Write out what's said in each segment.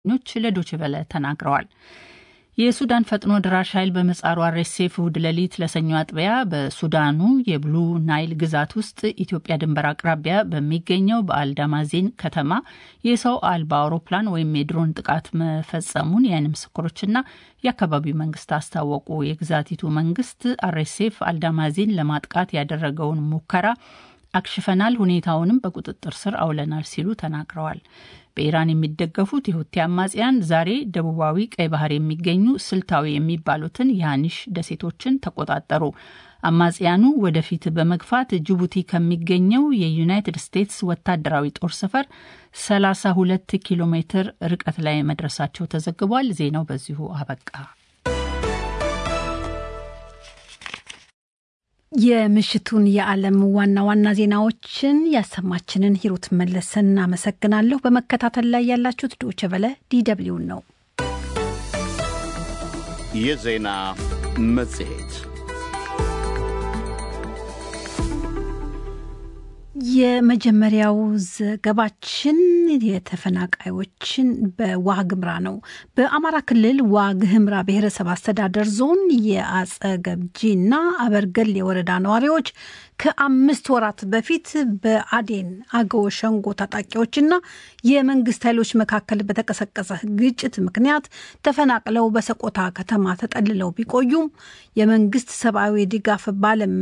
ኞች ለዶችቨለ ተናግረዋል። የሱዳን ፈጥኖ ድራሽ ኃይል በምህጻሩ አርኤስኤፍ እሁድ ሌሊት ለሰኞ አጥቢያ በሱዳኑ የብሉ ናይል ግዛት ውስጥ ኢትዮጵያ ድንበር አቅራቢያ በሚገኘው በአልዳማዜን ከተማ የሰው አልባ አውሮፕላን ወይም የድሮን ጥቃት መፈጸሙን የዓይን ምስክሮችና የአካባቢው መንግስት አስታወቁ። የግዛቲቱ መንግስት አርኤስኤፍ አልዳማዜን ለማጥቃት ያደረገውን ሙከራ አክሽፈናል፣ ሁኔታውንም በቁጥጥር ስር አውለናል ሲሉ ተናግረዋል። በኢራን የሚደገፉት የሁቲ አማጽያን ዛሬ ደቡባዊ ቀይ ባህር የሚገኙ ስልታዊ የሚባሉትን የሃኒሽ ደሴቶችን ተቆጣጠሩ። አማጽያኑ ወደፊት በመግፋት ጅቡቲ ከሚገኘው የዩናይትድ ስቴትስ ወታደራዊ ጦር ሰፈር 32 ኪሎ ሜትር ርቀት ላይ መድረሳቸው ተዘግቧል። ዜናው በዚሁ አበቃ። የምሽቱን የዓለም ዋና ዋና ዜናዎችን ያሰማችንን ሂሩት መለሰን አመሰግናለሁ። በመከታተል ላይ ያላችሁት ዶቼ ቬለ ዲደብሊውን ነው። የዜና መጽሔት የመጀመሪያው ዘገባችን የተፈናቃዮችን በዋግምራ ነው። በአማራ ክልል ዋግህምራ ብሔረሰብ አስተዳደር ዞን የአጸገብጂና አበርገሌ የወረዳ ነዋሪዎች ከአምስት ወራት በፊት በአዴን አገው ሸንጎ ታጣቂዎችና የመንግስት ኃይሎች መካከል በተቀሰቀሰ ግጭት ምክንያት ተፈናቅለው በሰቆጣ ከተማ ተጠልለው ቢቆዩም የመንግስት ሰብአዊ ድጋፍ ባለም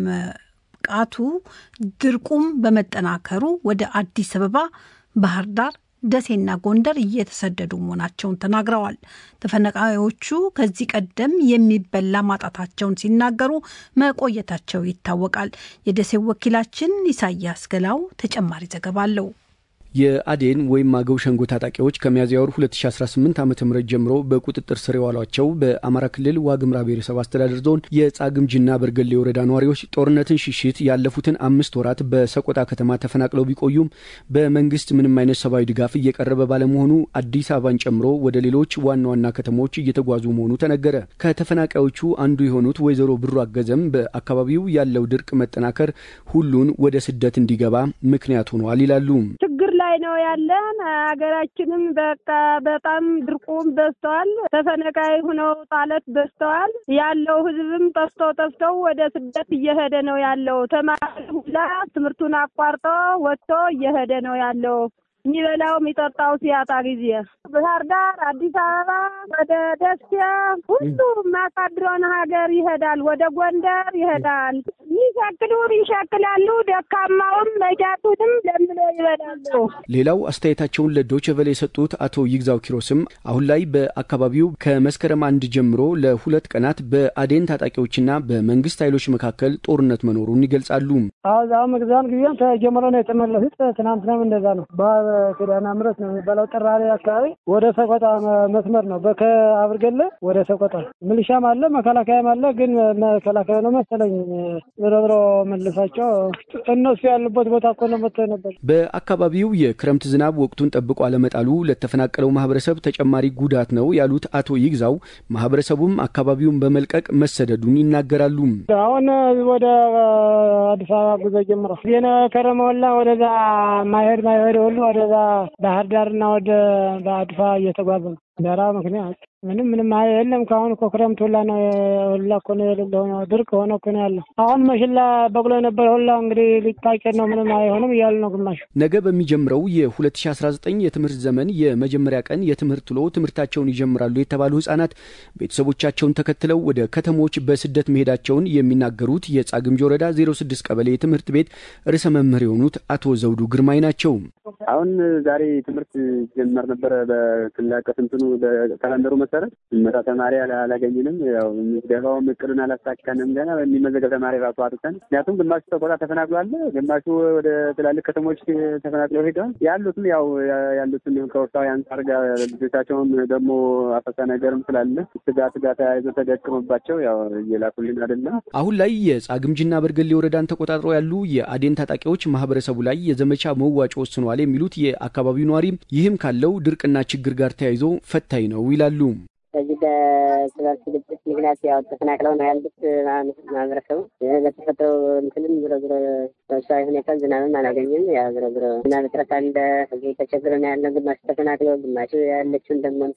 ቃቱ ድርቁም በመጠናከሩ ወደ አዲስ አበባ፣ ባህር ዳር፣ ደሴና ጎንደር እየተሰደዱ መሆናቸውን ተናግረዋል። ተፈናቃዮቹ ከዚህ ቀደም የሚበላ ማጣታቸውን ሲናገሩ መቆየታቸው ይታወቃል። የደሴው ወኪላችን ኢሳያስ ገላው ተጨማሪ ዘገባ አለው። የአዴን ወይም አገው ሸንጎ ታጣቂዎች ከሚያዝያ ወር 2018 ዓ ም ጀምሮ በቁጥጥር ስር የዋሏቸው በአማራ ክልል ዋግምራ ብሔረሰብ አስተዳደር ዞን የጻግምጅና በርገሌ ወረዳ ነዋሪዎች ጦርነትን ሽሽት ያለፉትን አምስት ወራት በሰቆጣ ከተማ ተፈናቅለው ቢቆዩም በመንግስት ምንም አይነት ሰብአዊ ድጋፍ እየቀረበ ባለመሆኑ አዲስ አበባን ጨምሮ ወደ ሌሎች ዋና ዋና ከተሞች እየተጓዙ መሆኑ ተነገረ። ከተፈናቃዮቹ አንዱ የሆኑት ወይዘሮ ብሩ አገዘም በአካባቢው ያለው ድርቅ መጠናከር ሁሉን ወደ ስደት እንዲገባ ምክንያት ሆኗል ይላሉ። ላይ ነው ያለን። ሀገራችንም በቃ በጣም ድርቁም በዝተዋል። ተፈናቃይ ሁነው ጣለት በዝተዋል። ያለው ህዝብም ጠፍቶ ጠፍተው ወደ ስደት እየሄደ ነው ያለው። ተማሪ ሁላ ትምህርቱን አቋርጦ ወጥቶ እየሄደ ነው ያለው። የሚበላው የሚጠጣው ሲያጣ ጊዜ ባህር ዳር፣ አዲስ አበባ፣ ወደ ደሴ ሁሉ ማሳድሮን ሀገር ይሄዳል። ወደ ጎንደር ይሄዳል። ይሸክሉን ይሸክላሉ። ደካማውም መጃቱንም ለምሎ ይበላሉ። ሌላው አስተያየታቸውን ለዶቼ ቬለ የሰጡት አቶ ይግዛው ኪሮስም አሁን ላይ በአካባቢው ከመስከረም አንድ ጀምሮ ለሁለት ቀናት በአዴን ታጣቂዎችና በመንግስት ኃይሎች መካከል ጦርነት መኖሩን ይገልጻሉ። አሁ መግዛን ጊዜም ተጀምሮ ነው የተመለሱት። ትናንትናም እንደዛ ነው። ኪዳነ ምሕረት ነው የሚባለው ጥራሬ አካባቢ ወደ ሰቆጣ መስመር ነው። በከአብርገለ ወደ ሰቆጣ ሚሊሻም አለ መከላከያም አለ። ግን መከላከያ ነው መሰለኝ ብሎ ብሎ መልሳቸው እነሱ ያሉበት ቦታ እኮ ነው መጥተው ነበር። በአካባቢው የክረምት ዝናብ ወቅቱን ጠብቆ አለመጣሉ ለተፈናቀለው ማህበረሰብ ተጨማሪ ጉዳት ነው ያሉት አቶ ይግዛው ማህበረሰቡም አካባቢውን በመልቀቅ መሰደዱን ይናገራሉ። አሁን ወደ አዲስ አበባ ጉዞ ጀምሯል። ዜና ከረመላ ወደዛ ማሄድ ማሄድ ሁሉ ወደዛ ባህር ዳርና ወደ በአድፋ እየተጓዘ ነው። ደራ ምክንያት ምንም ምንም የለም። ከአሁን እኮ ክረምት ሁላ ነው ሁላ እኮ ነው የሌለ ድርቅ ሆነ እኮ ነው ያለው። አሁን መሽላ በቅሎ የነበረ ሁላ እንግዲህ ሊታጨድ ነው ምንም አይሆንም እያሉ ነው ግማሹ። ነገ በሚጀምረው የ2019 የትምህርት ዘመን የመጀመሪያ ቀን የትምህርት ውሎ ትምህርታቸውን ይጀምራሉ የተባሉ ህጻናት ቤተሰቦቻቸውን ተከትለው ወደ ከተሞች በስደት መሄዳቸውን የሚናገሩት የጻግምጅ ወረዳ 06 ቀበሌ የትምህርት ቤት ርዕሰ መምህር የሆኑት አቶ ዘውዱ ግርማይ ናቸው። አሁን ዛሬ ትምህርት ጀመር ነበረ በክልል አቀፍ እንትኑ በካላንደሩ መሰረት መጣ ተማሪ አላገኝንም። ያው ምዝገባውም እቅዱን አላሳካንም። ገና የሚመዘገብ ተማሪ ራሱ አጥተን፣ ምክንያቱም ግማሹ ሰቆጣ ተፈናቅሏል፣ ግማሹ ወደ ትላልቅ ከተሞች ተፈናቅለው ሄደዋል። ያሉትም ያው ያሉትን ከወቅታዊ አንጻር ጋር ልጆቻቸውን ደግሞ አፈሳ ነገርም ስላለ ስጋት ጋር ተያይዞ ተደቅሞባቸው ያው እየላኩልን አይደለም። አሁን ላይ የጻግምጅና በርገሌ ወረዳን ተቆጣጥረው ያሉ የአዴን ታጣቂዎች ማህበረሰቡ ላይ የዘመቻ መዋጮ ወስነዋል የሚሉት የአካባቢው ነዋሪም ይህም ካለው ድርቅና ችግር ጋር ተያይዞ ፈታኝ ነው ይላሉ። በዚህ በስበት ግጭት ምክንያት ያው ተፈናቅለው ነው ያሉት ማህበረሰቡ ለተፈጥሮ እንትንም ዝሮ ዝሮ በሰዊ ሁኔታ ዝናብም አላገኝም። ያው ዝሮ ዝሮ ዝናብ እጥረት አለ። እዚህ ተቸግሮ ነው ያለው። ግማሹ ተፈናቅለው፣ ግማሹ ያለችውን ደግሞ